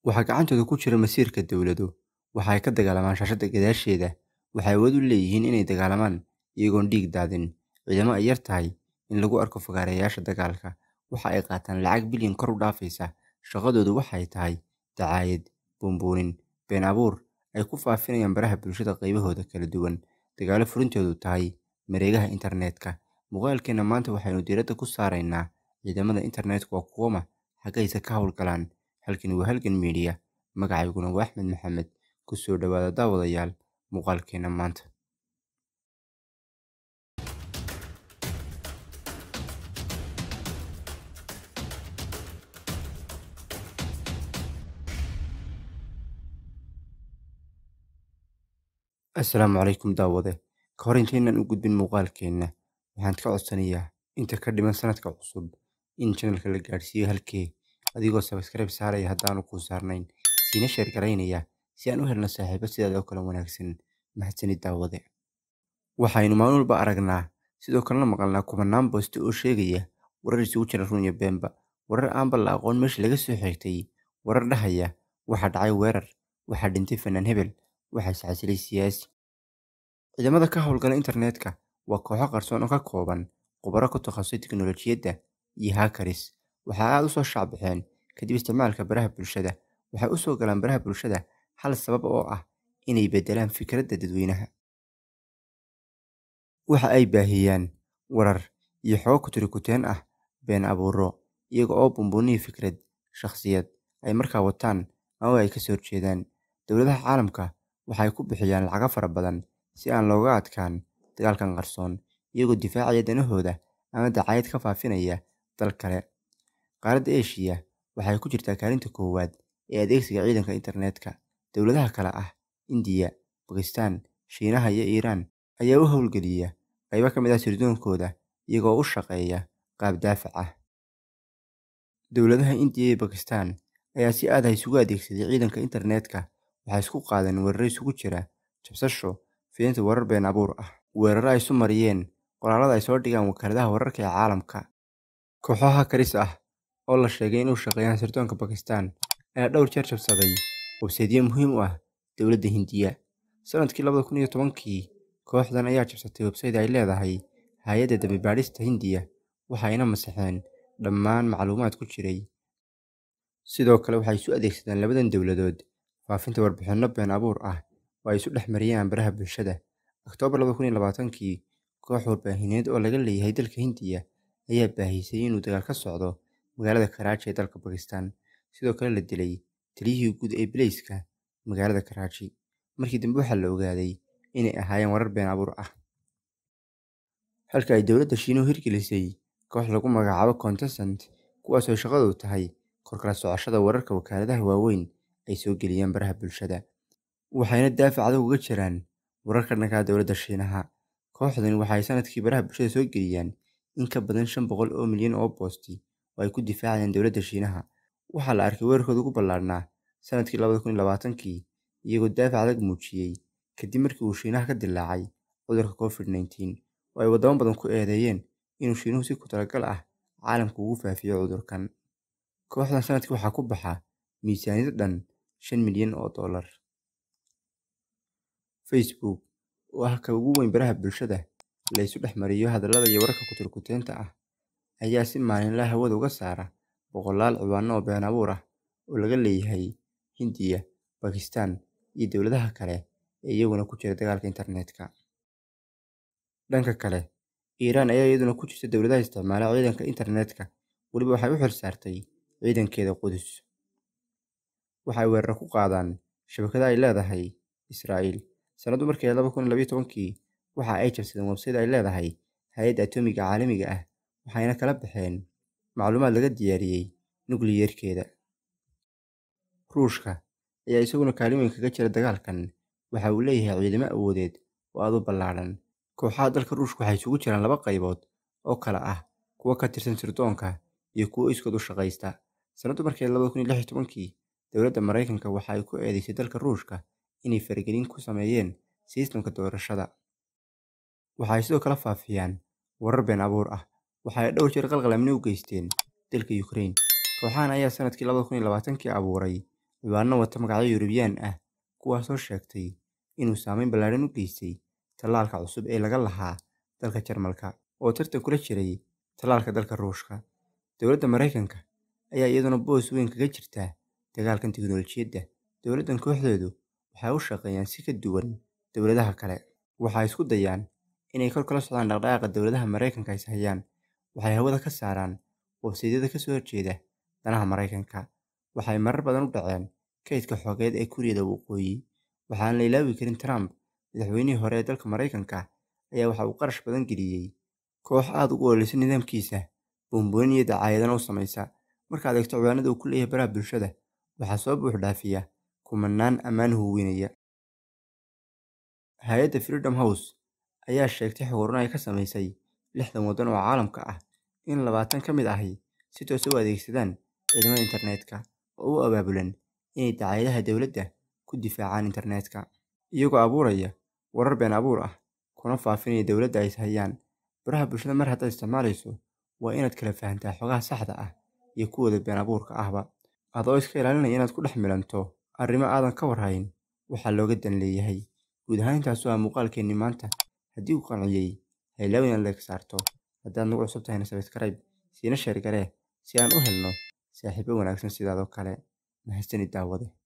Waxaa gacantooda ku jira masiirka dawlado. Waxa ay ka dagaalamaan shaashada gadaasheeda. Waxay awood u leeyihiin inay dagaalamaan iyagoon dhiig daadin. Ciidamo ay yar tahay in lagu arko fagaareyaasha dagaalka. Waxa ay qaataan lacag bilyan kor u dhaafaysa. Shaqadoodu waxay tahay dacaayad, buunbuunin, been abuur ay ku faafinayaan baraha bulshada qaybahooda kala duwan. Dagaalo furintoodu tahay mareegaha internetka. Muuqaalkeena maanta waxaynu diiradda ku saaraynaa ciidamada internetka waa kuwama xaggaysa ka howlgalaan. Halkani waa halgan media. Magacayguna waa Axmed Maxamed. Ku soo dhawaada daawadayaal muuqaalkeena maanta. Assalaamu calaykum daawade. Ka hor intaynan u gudbin muuqaalkeena, waxaan ka codsanayaa inta ka dhiman sanadka cusub in channelka la gaarsiiyo halkee adigoo subscribe saaraya haddaanu kuu saarnayn siina sheer garaynaya si aan u helno saaxiibo sidaada oo kale wanaagsan. Mahadsanid daawade. Waxaynu maalin walba aragnaa sidoo kalena maqalnaa kumanaan booste oo sheegaya warar isugu jira run iyo beenba. Warar aanba la aqoon meesha laga soo xigtay. Warar dhahaya waxaa dhacay weerar, waxaa dhintay fanaan hebel, waxaa iscasilay siyaasi. Ciidamada ka howlgala internetka waa kooxo qarsoon oo ka kooban khubaro ku takhasusay tiknoolajiyadda iyo hackers. Waxa aad u soo shacbixeen kadib isticmaalka baraha bulshada. Waxay u soo galaan baraha bulshada hal sabab oo ah inay beddelaan fikradda dadweynaha. Waxa ay baahiyaan warar iyo xogo kutirikuteen ah been abuuro iyaga oo buunbuuniya fikrad, shakhsiyad ay markaa wataan ama ay ka soo horjeedaan. Dowladaha caalamka waxay ku bixiyaan lacago fara badan si aan looga adkaan dagaalkan qarsoon iyagoo difaacaya danahooda ama dacaayad ka faafinaya dal kale. Qaaradda Aasiya waxay ku jirtaa kaalinta koowaad ee adeegsiga ciidanka internetka. Dowladaha kale ah Indiya, Bakistaan, Shiinaha iyo Iiraan ayaa u howlgeliya qaybo ka mid ah sirdoonkooda iyagoo u shaqeeya qaab daafac ah. Dowladaha Indiya iyo Bakistaan ayaa si aad ah isugu adeegsaday ciidanka internetka. Waxay isku qaadeen weerarro isugu jira jabsasho, fidinta warar been abuur ah, weerarro ay isu mariyeen qoraallada ay soo dhigaan wakaaladaha wararka ee caalamka. Kooxo hackers ah oo la sheegay inay u shaqeeyaan sirdoonka Bakistaan ayaa dhowr jeer jabsaday website-yo muhiim u ah dowladda Hindiya. Sanadkii labada kun iyo tobankii, kooxdan ayaa jabsatay website ay leedahay hay'adda dambi-baadhista Hindiya waxayna masaxeen dhammaan macluumaad ku jiray. Sidoo kale waxay isu adeegsadeen labadan dowladood faafinta warbixinno been abuur ah oo ay isu dhex mariyaan baraha bulshada. Oktoobar labada kun iyo labaatankii, koox warbaahineed oo laga leeyahay dalka Hindiya ayaa baahisay inuu dagaal ka socdo magaalada Karachi ee dalka Bakistaan. Sidoo kale la dilay taliyihii guud ee bileyska magaalada Karachi. Markii dambe waxaa la ogaaday inay ahaayeen warar been abuur ah. Halka ay dowladda Shiinuhu hirgelisay koox lagu magacaabo Contestant kuwaas oo shaqadoodu tahay kor kala socoshada wararka wakaaladaha waaweyn ay soo geliyaan baraha bulshada. Waxayna daafac adag uga jiraan wararka dhanka ah dowladda Shiinaha. Kooxdani waxay sanadkii baraha bulshada soo geliyaan in ka badan shan boqol oo milyan oo boosti oo ay ku difaacayaan dowladda Shiinaha. Waxaa la arkay weerarkooda ugu ballaadhnaa sanadkii labada kun iyo labaatankii iyagoo daafac adag muujiyay kadib markii uu Shiinaha ka dillaacay cudurka Covid-19 oo ay wadamo badan ku eedeeyeen inuu Shiinuhu si ku talagal ah caalamka ugu faafiyo cudurkan. Kooxdan sanadkii waxaa ku baxa miisaaniyad dhan shan milyan oo dollar. Facebook oo ah ka ugu weyn baraha bulshada la isu dhex mariyo hadallada iyo wararka kutirikuteenta ah ayaa si maalinle ah hawada uga saara boqolaal ciwaanno oo been abuur ah oo laga leeyahay Hindiya, Bakistaan iyo dowladaha kale ee iyaguna ku jira dagaalka internetka. Dhanka kale, Iiraan ayaa iyaduna ku jirta dowladaha isticmaala ciidanka internetka weliba waxay u xilsaartay ciidankeeda Qudus. Waxa ay weeraro ku qaadaan shabakado ay leedahay Israa'iil. Sanadu markii laba kun iyo labayo tobankii waxa ay jabsadeen website ay leedahay hay'adda atomiga caalamiga ah waxayna kala baxeen macluumaad laga diyaariyay nukliyeerkeeda. Ruushka ayaa isaguna kaalin weyn kaga jira dagaalkan. Waxa uu leeyahay ciidamo awoodeed oo aad u ballaaran. Kooxaha dalka Ruushka waxay isugu jiraan laba qaybood oo kala ah kuwa ka tirsan sirdoonka iyo kuwo iskood u shaqaysta. Sanadu markii labada kun iyo lix iyo tobankii, dowladda Mareykanka waxa ay ku eedeysay dalka Ruushka inay faragelin ku sameeyeen sistamka doorashada. Waxa ay sidoo kale faafiyaan warar been abuur ah. Waxa ay dhowr jeer qalqal amni u geysteen dalka Ukraine. Kooxahan ayaa sanadkii labada kun iyo labaatankii abuuray ciwaano wata magacyo Yurubyaan ah kuwaasoo sheegtay inuu saameyn ballaaran u geystay tallaalka cusub ee laga lahaa dalka Jarmalka oo tartan kula jiray tallaalka dalka Ruushka. Dowladda Mareykanka ayaa iyaduna boos weyn kaga jirta dagaalkan tiknoolajiyadda. Dowladdan kooxdeedu waxay u shaqeeyaan si ka duwan dowladaha kale. Waxay isku dayaan inay kor kala socdaan dhaqdhaqaaqa dowladaha Mareykanka is hayaan. Waxay hawada ka saaraan websaydyada ka soo horjeeda danaha Mareykanka. Waxay marar badan u dhaceen kaydka xogeed ee Kuuriyada Waqooyi. Waxaan la ilaawi karin Trump, madaxweynihii hore ee dalka Mareykanka, ayaa waxa uu qarash badan geliyay koox aad ugu ololeysa nidaamkiisa, buunbuunin iyo dacaayadana u samaysa. Markaad eegto ciwaanada uu ku leeyahay baraha bulshada, waxaa soo buux dhaafiya kumanaan ammaan huwinaya. Hay'adda Freedom House ayaa sheegtay xog ururin ay ka samaysay lixdan waddan oo caalamka ah in labaatan ka mid ahi si toos ah u adeegsadaan ciidamada internetka oo u abaabulan inay dacaayadaha dowladda ku difaacaan internetka, iyagoo abuuraya warar been abuur ah kuna faafinaya dowladda ay is hayaan. Baraha bulshada mar haddaad isticmaalayso, waa inaad kala fahantaa xogaha saxda ah iyo kuwooda been abuurka ahba, adoo iska ilaalinaya inaad ku dhex milanto arrimo aadan ka war hayn waxa looga dan leeyahay. Guud ahaan intaas waa muuqaalkeennii maanta. Haddii uu qanciyay, ha ilaawin inaad like saarto. Haddaad nagu cusub tahayna subscribe, siina share garee si aan u helno saaxiibo wanaagsan sidaadoo kale. Mahadsanid daawade.